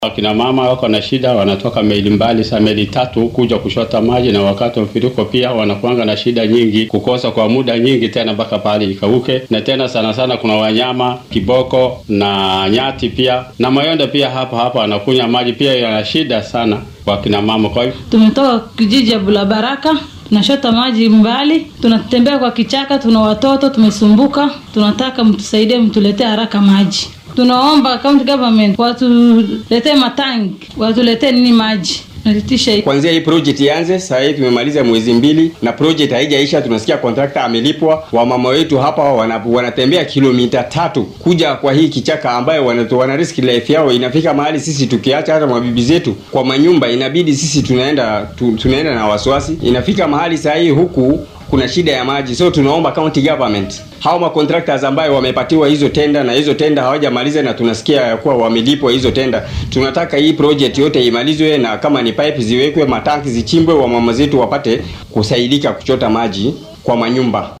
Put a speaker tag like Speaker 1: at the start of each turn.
Speaker 1: Wakina mama wako na shida, wanatoka maili mbali sa maili tatu kuja kushota maji, na wakati wa mfuriko pia wanakuanga na shida nyingi, kukosa kwa muda nyingi tena mpaka pale ikauke. Na tena sana sana kuna wanyama kiboko na nyati pia na mayonda pia hapa hapa anakunywa maji pia, yana shida sana wakina mama. Kwa hivyo
Speaker 2: Tumetoka kijiji ya Bulabaraka, tunashota maji mbali, tunatembea kwa kichaka, tuna watoto tumesumbuka, tunataka mtusaidie, mtuletee haraka maji. Tunaomba county government watuletee matangi, watuletee nini maji nalitisha hii.
Speaker 3: Kwanzia hii project ianze, sasa hivi tumemaliza mwezi mbili na project haijaisha. Tunasikia contractor amelipwa. Wamama wetu hapa wana, wanatembea kilomita tatu kuja kwa hii kichaka ambayo wana, wana risk life yao. Inafika mahali sisi tukiacha hata mabibi zetu kwa manyumba, inabidi sisi tunaenda tu, tunaenda na wasiwasi. Inafika mahali saa hii huku kuna shida ya maji, so tunaomba county government hao ma contractors ambayo wamepatiwa hizo tenda na hizo tenda hawajamaliza, na tunasikia ya kuwa wamelipwa hizo tenda. Tunataka hii project yote imalizwe, na kama ni pipe ziwekwe, matanki zichimbwe, wamama zetu wapate kusaidika kuchota maji kwa manyumba.